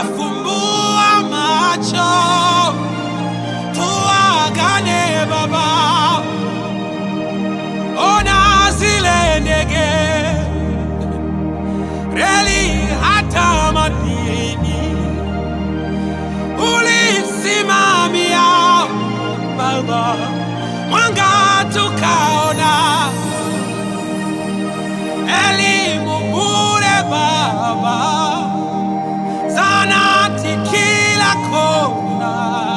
fumbua macho tuagane Baba, ona zile ndege reli hata madini ulisimamia Baba, mwanga tukaona, elimu bure Baba, zanati kila kona,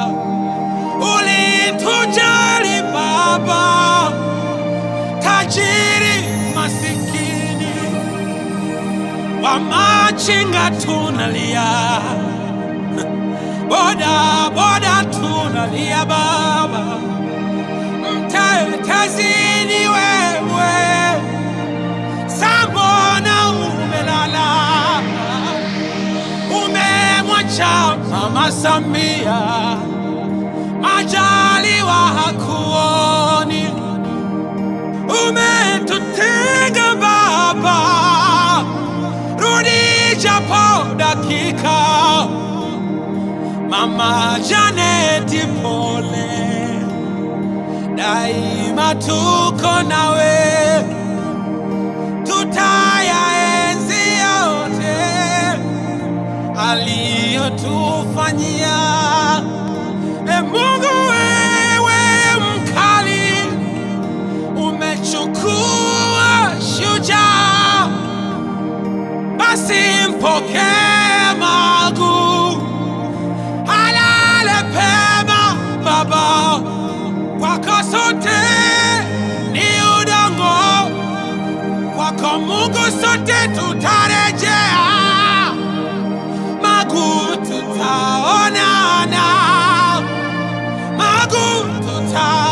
ulitujali Baba, tajiri masikini wamachinga tunalia, boda boda tunalia Baba, mtetezi ni wewe, sambona umelala, umemwacha Mama Samia, Majaliwa hakuoni, umetutenga Baba, rudi japo dakika. Mama Janeti pole, daima tuko nawe, tutayaenzi yote aliyotufanyia. E Mungu wewe mkali, umechukua shujaa, basi mpokee Magu, halale pema Baba, kwako sote ni udongo, kwako Mungu sote tutarejea. Magu tutaonana, Magu tuta